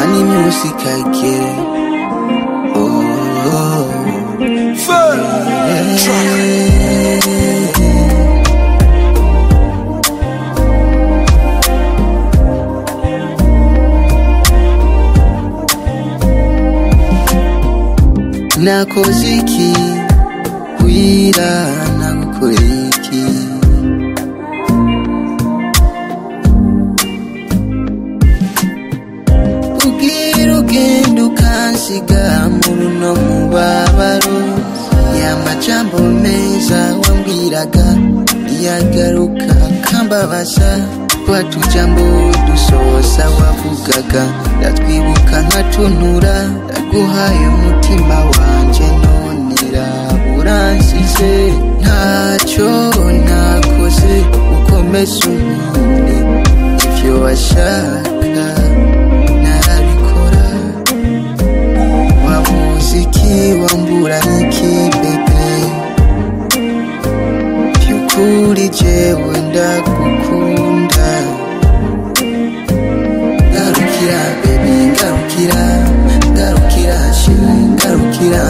música que oh, oh, oh. nakoze iki wira nagukoreye iki ubwira ugenda ukansiga mu runo mubabaro ya majambo meza wambwiraga yagaruka kambabaza twa tujambo dusoza wavugaga ndatwibuka nkatunura ndaguhaye umutima wanjye none raburansize ntacyo nakoze ukomeze unkinde ibyo washaka narabikora wa muziki wambura iki bebe byukuri jewe ndagukunda garukira bebi garukira garukira shimi garukira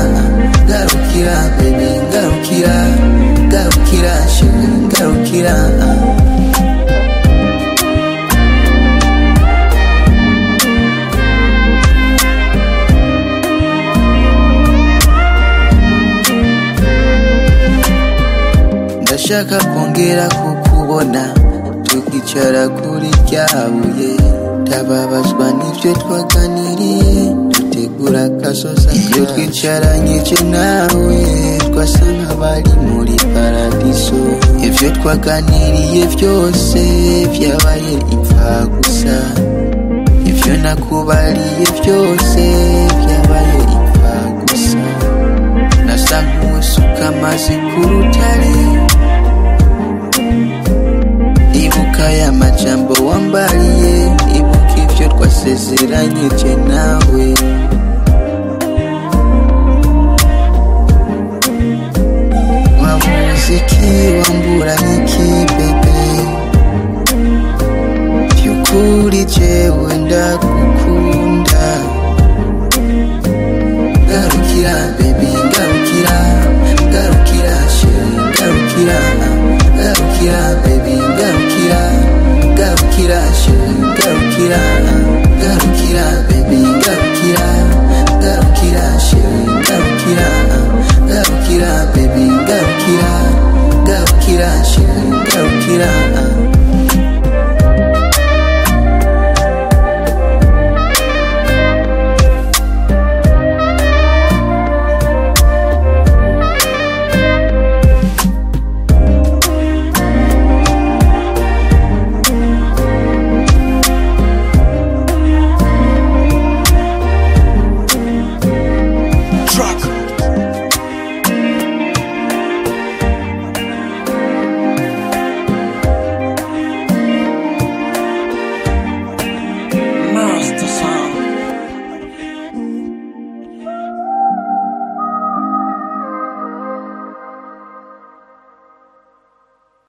garukira bebi garukira garukira shimi garukira ndashaka kongera kukubona tukicara kuri rya buye tababazwa n'ibyo twaganiriye dutegura akasoza iyo twicaranye icyo nawe twasa nk'abari muri paradiso ibyo twaganiriye byose byabaye imfa gusa ibyo nakubariye byose byabaye imfa gusa nasa nk'usuka amazi ku rutare ibuka ya majambo wambariye ibuka ibyo twasezeranye je nawe wa muziki wambura iki bebe byukuri jewe ndakunda